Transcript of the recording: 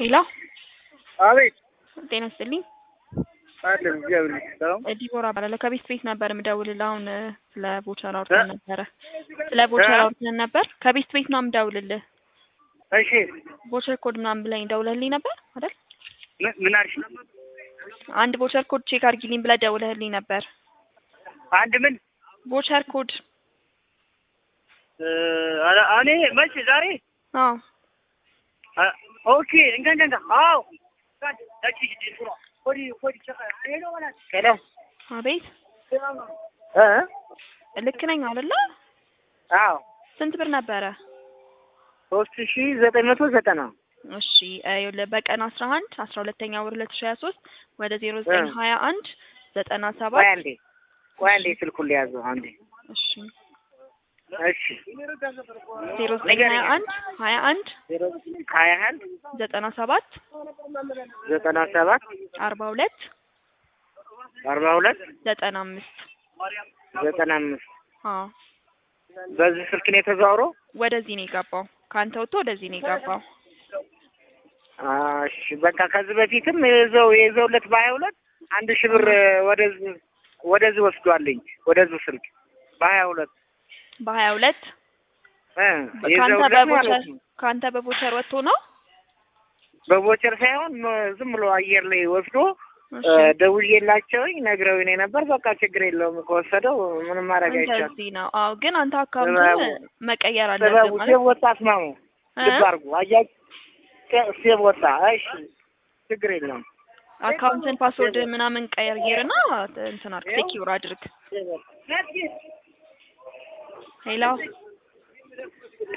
ሄሎ አቤት ጤና ይስጥልኝ። አለን እግዚአብሔር ይመስገን። ዲቦራ እባላለሁ ከቤት ቤት ነበር የምደውልልህ። አሁን ስለ ቦቸር አውርተን ነበረ። ስለ ቦቸር አውርተን ነበር። ከቤት ቤት ነው የምደውልልህ። እሺ ቦቸር ኮድ ምናምን ብለኝ ደውለህልኝ ነበር አይደል? ምን- ምን አልሽ? አንድ ቦቸር ኮድ ቼክ አድርጊልኝ ብለህ ደውለህልኝ ነበር። አንድ ምን ቦቸር ኮድ እ፣ አ- እኔ መቼ ዛሬ አዎ አ፣ ኦኬ እንጋ እንጋ እንጋ አዎ ሄሎ አቤት እ ልክ ነኝ አይደለ? አዎ ስንት ብር ነበረ? ሶስት ሺ ዘጠኝ መቶ ዘጠና እሺ ይኸውልህ በቀን አስራ አንድ አስራ ሁለተኛ ወር ሁለት ሺ ሀያ ሶስት ወደ ዜሮ ዘጠኝ ሀያ አንድ ዘጠና ቆይ ሰባት አንዴ ቆይ አንዴ ስልኩን ሊያዘው አንዴ እሺ እሺ ዜሮ ዘጠኝ ሀያ አንድ ሀያ አንድ ሀያ አንድ ዘጠና ሰባት ዘጠና ሰባት አርባ ሁለት አርባ ሁለት ዘጠና አምስት ዘጠና አምስት አዎ በዚህ ስልክ ነው የተዘዋውረው? ወደዚህ ነው የገባው። ከአንተ ወጥቶ ወደዚህ ነው የገባው። እሺ በቃ ከዚህ በፊትም የዘው የዘውለት በሀያ ሁለት አንድ ሺህ ብር ወደዚህ ወደዚህ ወስዷልኝ ወደዚህ ስልክ በሀያ ሁለት በሀያ ሁለት እ ከአንተ የዘውለት በቦቸር ማለት ነው። ከአንተ በቦቸር ወጥቶ ነው። በቦቸር ሳይሆን ም- ዝም ብሎ አየር ላይ ወስዶ እሺ እ፣ ደውዬላቸውኝ ነግረውኝ ነው ነበር። በቃ ችግር የለውም ከወሰደው ምንም ማድረግ አይቻልም። እንደዚህ ነው። አዎ ግን አንተ አካውንቱን ጥበቡ- መቀየር አለብህ ጥበቡ ማለት ሴብ ወጣ አስማሙ እ? ልብ አድርጉ አያች ሴብ ወጣ። እሺ ችግር የለውም አካውንትን ፓስወርድ ምናምን ቀይርና እንትን አድርግ ሴኪውር አድርግ። ሄሎ